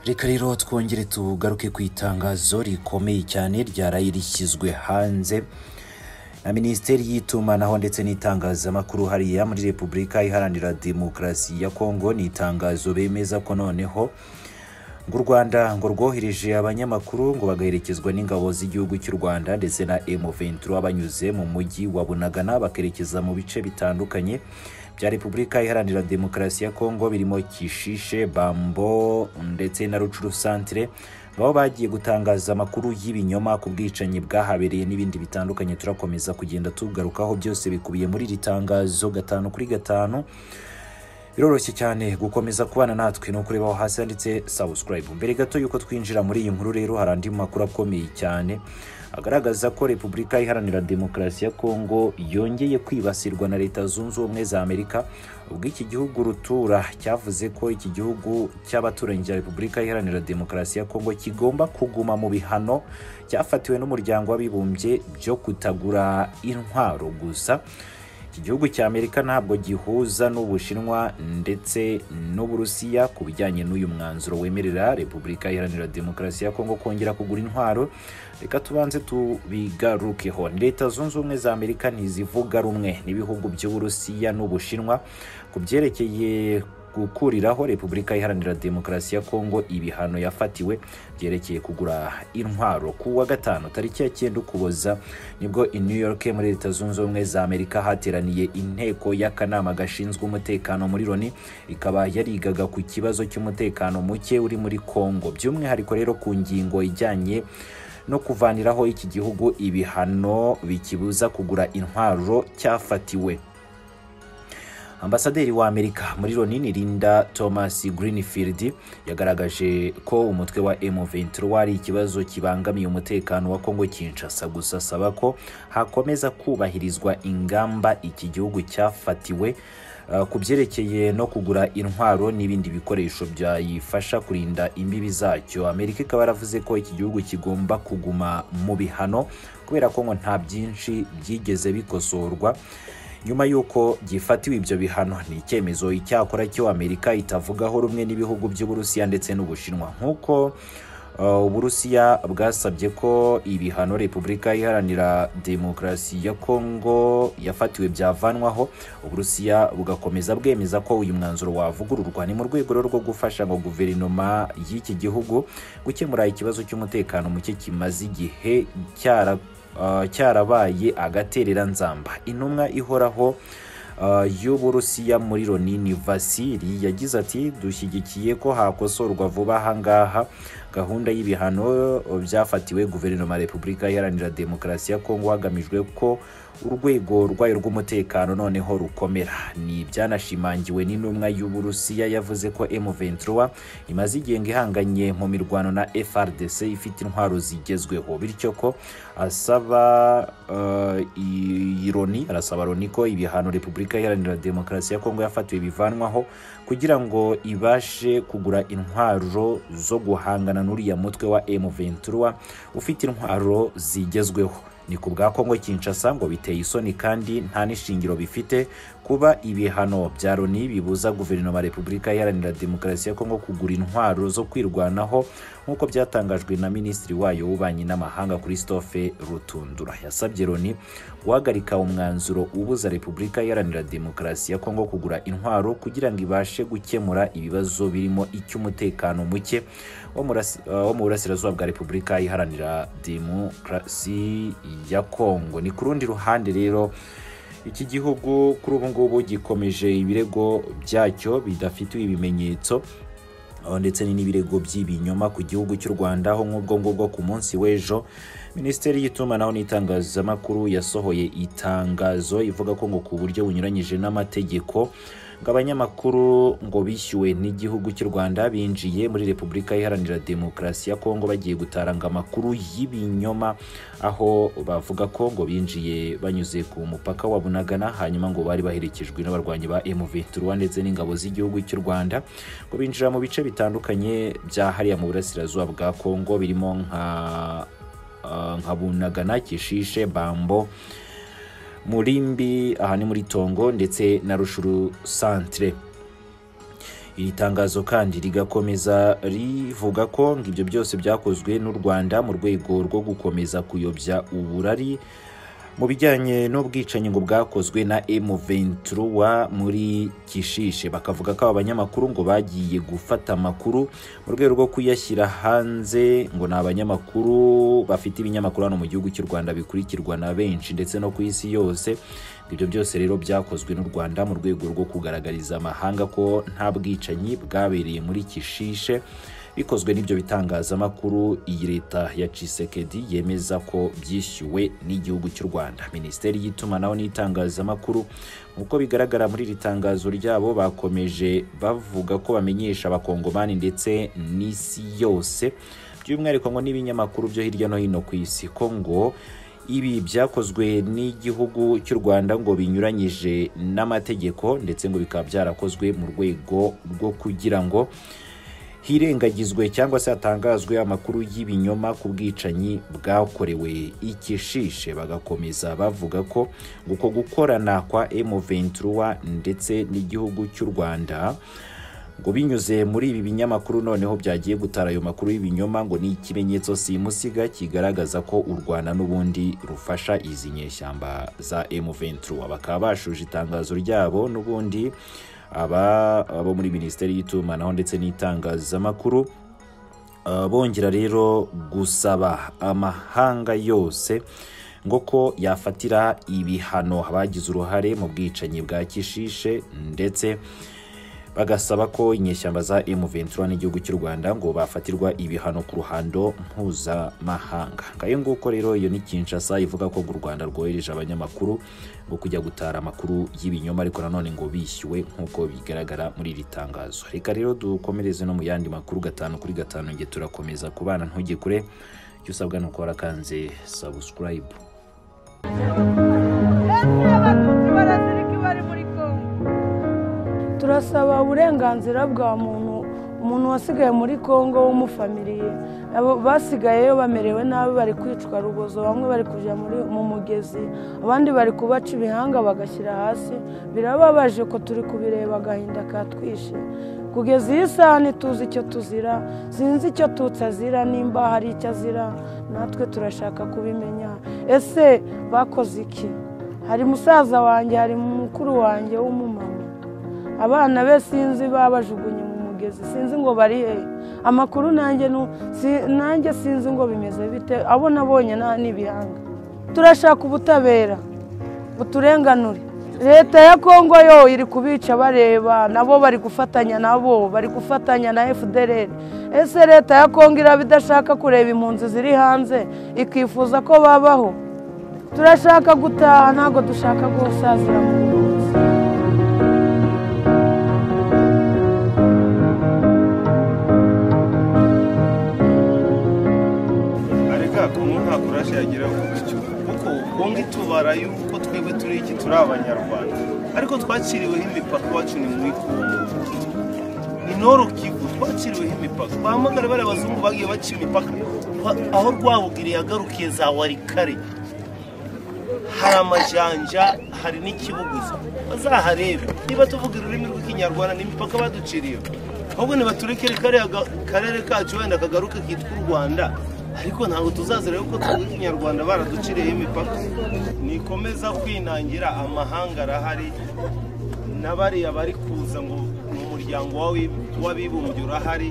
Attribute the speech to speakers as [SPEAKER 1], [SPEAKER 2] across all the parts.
[SPEAKER 1] reka rero twongere tugaruke ku itangazo rikomeye cyane ryaraye rishyizwe hanze na minisiteri y'itumanaho ndetse n'itangazamakuru hariya muri repubulika iharanira demokarasi ya kongo ni itangazo bemeza ko noneho ngo u rwanda ngo rwohereje abanyamakuru ngo bagaherekezwa n'ingabo z'igihugu cy'u rwanda ndetse na m23 banyuze mu mujyi wa bunagana bakerekeza mu bice bitandukanye bya repubulika iharanira demokarasi ya kongo birimo kishishe bambo ndetse na rucuru santire aho bagiye gutangaza amakuru y'ibinyoma ku bwicanyi bwahabereye n'ibindi bitandukanye turakomeza kugenda tugarukaho byose bikubiye muri iri tangazo gatanu kuri gatanu biroroshye cyane gukomeza kubana natwe ni ukureba aho hasi handitse subscribe mbere gato y'uko twinjira muri iyi nkuru rero hari andi makuru akomeye cyane agaragaza ko repubulika iharanira demokarasi ya kongo yongeye kwibasirwa na leta zunze ubumwe za amerika ubwo iki gihugu rutura cyavuze ko iki gihugu cy'abaturanyi cya repubulika iharanira demokarasi ya kongo kigomba kuguma mu bihano cyafatiwe n'umuryango w'abibumbye byo kutagura intwaro gusa iki gihugu cya amerika ntabwo gihuza n'ubushinwa ndetse n'uburusiya ku bijyanye n'uyu mwanzuro wemerera repubulika iharanira demokarasi ya kongo kongera kugura intwaro reka tubanze tubigarukeho leta zunze ubumwe za amerika ntizivuga rumwe n'ibihugu by'uburusiya n'ubushinwa ku byerekeye gukuriraho repubulika iharanira demokarasi ya kongo ibihano yafatiwe byerekeye kugura intwaro ku wa gatanu tariki ya cyenda ukuboza nibwo i new york muri leta zunze ubumwe za amerika hateraniye inteko y'akanama gashinzwe umutekano muri loni ikaba yarigaga ku kibazo cy'umutekano muke uri muri kongo by'umwihariko rero ku ngingo ijyanye no kuvaniraho iki gihugu ibihano bikibuza kugura intwaro cyafatiwe ambasaderi wa amerika muri loni ni linda thomas greenfield yagaragaje ko umutwe wa m23 ari ikibazo kibangamiye umutekano wa kongo kinshasa gusa asaba ko hakomeza kubahirizwa ingamba iki gihugu cyafatiwe ku byerekeye no kugura intwaro n'ibindi bikoresho byayifasha kurinda imbibi zacyo amerika ikaba yaravuze ko iki gihugu kigomba kuguma mu bihano kubera ko ngo nta byinshi byigeze bikosorwa nyuma y'uko byifatiwe ibyo bihano ni icyemezo icyakora cyo amerika itavugaho rumwe n'ibihugu by'uburusiya ndetse n'ubushinwa nk'uko uburusiya bwasabye ko ibihano repubulika iharanira demokarasi ya kongo yafatiwe byavanwaho uburusiya bugakomeza bwemeza ko uyu mwanzuro wavugururwa ni mu rwego rwo gufasha ngo guverinoma y'iki gihugu gukemura ikibazo cy'umutekano muke kimaze igihe cyarabaye agaterera nzamba intumwa ihoraho y'uburusiya muri loni ni vasiri yagize ati dushyigikiye ko hakosorwa vuba ahangaha gahunda y'ibihano byafatiwe guverinoma ya repubulika iharanira demokarasi ya kongo hagamijwe ko urwego rwayo rw'umutekano noneho rukomera ni ibyanashimangiwe n'intumwa y'uburusiya yavuze ko m23 imaze igihe ihanganye mu mirwano na frdc ifite intwaro zigezweho bityo ko asaba uh, ironi arasaba loni ko ibihano repubulika iharanira demokarasi ya kongo yafatiwe bivanwaho kugira ngo ibashe kugura intwaro zo guhangana n'uriya mutwe wa M23 ufite intwaro zigezweho ni ku bwa Kongo Kinshasa ngo biteye isoni kandi nta n'ishingiro bifite kuba ibihano bya Loni bibuza guverinoma Repubulika iharanira demokarasi ya Kongo kugura intwaro zo kwirwanaho nk'uko byatangajwe na minisitiri wayo w'ububanyi n'amahanga Christophe Rutundura yasabye Loni guhagarika umwanzuro ubuza Repubulika iharanira demokarasi ya Kongo kugura intwaro kugira ngo ibashe gukemura ibibazo birimo icy'umutekano muke wo mu burasirazuba bwa Repubulika iharanira demokarasi ya Kongo ni ku rundi ruhande rero iki gihugu kuri ubu ngubu gikomeje ibirego byacyo bidafitiwe ibimenyetso ndetse n'ibirego by'ibinyoma ku gihugu cy'u Rwanda aho nk'ubwo ngubwo ku munsi w'ejo minisiteri y'itumanaho n'itangazamakuru yasohoye itangazo ivuga ko ngo ku buryo bunyuranyije n'amategeko ngo abanyamakuru ngo bishyuwe n'igihugu cy'u Rwanda binjiye muri Repubulika Iharanira Demokarasi ya Kongo bagiye gutaranga amakuru y'ibinyoma aho bavuga ko ngo binjiye banyuze ku mupaka wa Bunagana hanyuma ngo bari baherekejwe n'abarwanyi ba M23 ndetse n'ingabo z'igihugu cy'u Rwanda ngo binjira mu bice bitandukanye bya hariya mu burasirazuba bwa Kongo birimo nka nka Bunagana Kishishe Bambo murimbi aha ni muri tongo ndetse na rushuru santire iri tangazo kandi rigakomeza rivuga ko ngo ibyo byose byakozwe n'u rwanda mu rwego rwo gukomeza kuyobya uburari mu bijyanye n'ubwicanyi ngo bwakozwe na M23 muri Kishishe bakavuga ko aba banyamakuru ngo bagiye gufata amakuru mu rwego rwo kuyashyira hanze ngo ni abanyamakuru bafite ibinyamakuru hano mu gihugu cy'u Rwanda bikurikirwa na benshi ndetse no ku isi yose ibyo byose rero byakozwe n'u Rwanda mu rwego rwo kugaragariza amahanga ko nta bwicanyi bwabereye muri Kishishe bikozwe n'ibyo bitangazamakuru iyi leta ya cisekedi yemeza ko byishyuwe n'igihugu cy'u rwanda minisiteri y'itumanaho n'itangazamakuru nk'uko bigaragara muri iri tangazo ryabo bakomeje bavuga ko bamenyesha abakongomani ndetse n'isi yose by'umwihariko ngo n'ibinyamakuru byo hirya no hino ku isi ko ngo ibi byakozwe n'igihugu cy'u rwanda ngo binyuranyije n'amategeko ndetse ngo bikaba byarakozwe mu rwego rwo kugira ngo hirengagizwe cyangwa se hatangazwe amakuru y'ibinyoma ku bwicanyi bwakorewe ikishishe bagakomeza bavuga ko uko gukorana kwa M23 ndetse n'igihugu cy'u Rwanda ngo binyuze muri ibi binyamakuru noneho byagiye gutara ayo makuru y'ibinyoma ngo ni ikimenyetso simusiga kigaragaza ko u Rwanda n'ubundi rufasha izi nyeshyamba za M23 bakaba bashuje itangazo ryabo n'ubundi aba abo muri minisiteri y'itumanaho ndetse n'itangazamakuru uh, bongera rero gusaba amahanga yose ngo ko yafatira ibihano abagize uruhare mu bwicanyi bwa kishishe ndetse bagasaba ko inyeshyamba za M23 n'igihugu cy'u Rwanda ngo bafatirwa ibihano ku ruhando mpuzamahanga ngayo nguko rero iyo ni Kinshasa ivuga ko u Rwanda rwohereje abanyamakuru ngo kujya gutara amakuru y'ibinyoma ariko nanone ngo bishyuwe nk'uko bigaragara muri iri tangazo reka rero dukomereze no mu yandi makuru gatanu kuri gatanu nge turakomeza kubana ntujye kure icyo usabwa ni uko warakanze subscribe
[SPEAKER 2] turasaba uburenganzira bwa muntu umuntu wasigaye muri congo w'umufamiliye basigayeyo bamerewe nabi bari kwicwa rubozo bamwe bari kujya mu mugezi abandi bari kubaca ibihanga bagashyira hasi birababaje ko turi kubireba agahinda katwishe kugeza iyi saha ntituzi icyo tuzira sinzi icyo tutsi azira nimba hari icyo azira natwe turashaka kubimenya ese bakoze iki hari musaza wanjye hari mukuru wanjye w'umumama abana be sinzi babajugunye mu mugezi sinzi ngo bari hehe amakuru nanjye sinzi ngo bimeze bite abo nabonye nta n'ibihanga turashaka ubutabera buturenganure leta ya kongo yo iri kubica bareba nabo bari gufatanya nabo bari gufatanya na fdr ese leta ya kongo iraba idashaka kureba impunzi ziri hanze ikifuza ko babaho turashaka gutaha ntabwo dushaka gusazira mu buruzi
[SPEAKER 3] yagira gutyo kuko wumva itubara yuko twebwe turi iki turi abanyarwanda ariko twaciriweho imipaka iwacu ni mu ikungu ni kivu twaciriweho imipaka bahamagara bariya abazungu bagiye baca imipaka aho rwabugiri yagarukiye za warikare hari amajanja hari n'ikibuguzo bazaharebe niba tuvuga ururimi rw'ikinyarwanda ni imipaka baduciriye ahubwo ntibaturekere karere kacu wenda kagaruke kitwa u rwanda ariko ntabwo tuzazira yuko tuvuga ikinyarwanda baraduciriyeho imipaka nikomeza kwinangira amahanga arahari n'abariya bari kuza ngo ni umuryango w'abibumbye urahari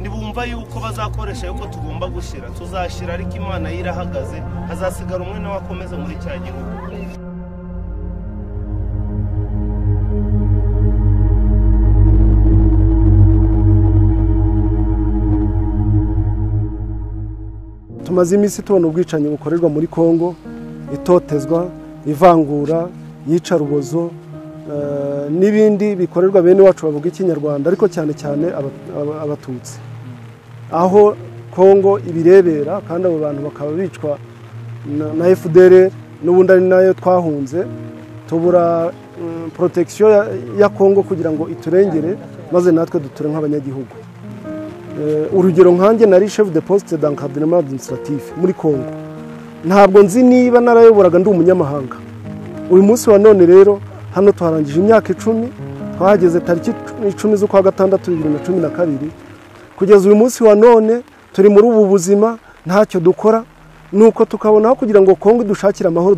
[SPEAKER 3] ntibumva yuko bazakoresha yuko tugomba gushyira tuzashyira ariko imana ye irahagaze hazasigara umwe nawe akomeza muri cya gihugu
[SPEAKER 4] tumaze iminsi tubona ubwicanyi bukorerwa muri congo itotezwa ivangura yica rubozo n'ibindi bikorerwa bene iwacu bavuga ikinyarwanda ariko cyane cyane abatutsi aho congo ibirebera kandi abo bantu bakaba bicwa na fdr n'ubundi ari nayo twahunze tubura porotagisiyo ya congo kugira ngo iturengere maze natwe duture nk'abanyagihugu urugero nkanjye nari chef de poste d'encadrement administratif muri congo ntabwo nzi niba narayoboraga ndi umunyamahanga uyu munsi wa none rero hano tuharangije imyaka icumi twahageze tariki icumi z'ukwa gatandatu bibiri na cumi na kabiri kugeza uyu munsi wa none turi muri ubu buzima ntacyo dukora ni uko tukabona aho kugira ngo kongo dushakire amahoro